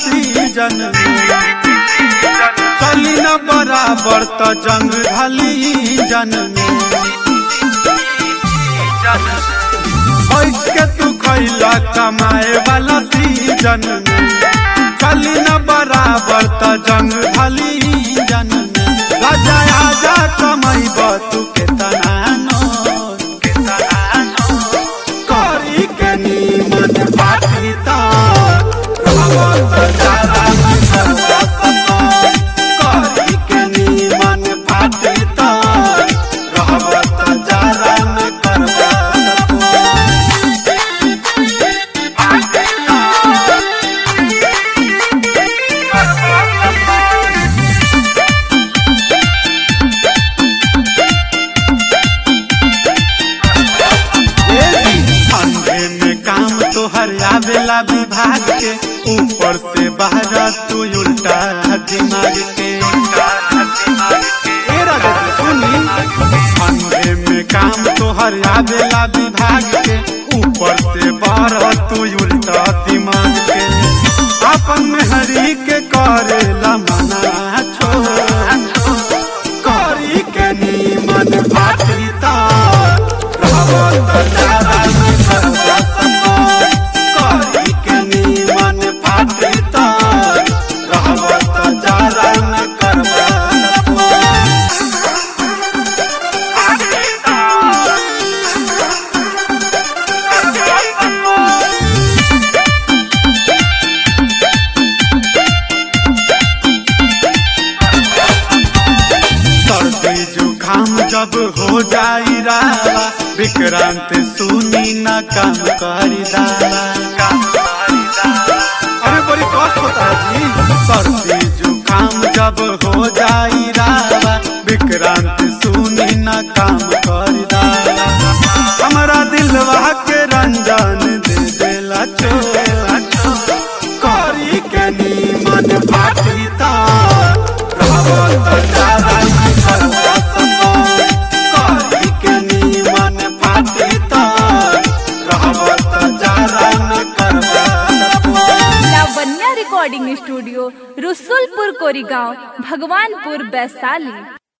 season चली न बराबर त जंग ढली जन बैठ के तू खैला कमाए वाला सीजन चली न बराबर त जंग ढली जन राजा आजा कमाइब तू के तनानो करी के नीमन बाटी त रहत जारा में सर्वत करी के नीमन बाटी त रहत जारा में करवत अंधे में काम तोहर आवेला विभाग के ऊपर से बाहर तू उल्टा दिमाग के ए राजा जी, सुनी अंधे में काम तोहर आवेला विभाग के ऊपर से बाहर तू उल्टा दिमाग के अपन में हरी के करेला मना छोड़ करी के नीमन भाटी ता रहत जारा में सर्वत करी के नीमन भाटी ता रहत जारा में करवत सर्दी जुखाम जब हो जाई रावा विक्रांत सुनी न काम करी दावा अरे बड़ी कष्ट होता है जी सर्दी जुखाम जब हो जाई रावा विक्रांत सुनी न काम करी दावा हमारा दिलवा के रंजन दे देला चोला करी के नीमन बाटी ता रहत जारा में सर्वत करी के नीमन बाटी ता रहत जारा में करवत लावण्या रिकॉर्डिंग स्टूडियो रसुलपुर कोरीगांव भगवानपुर वैशाली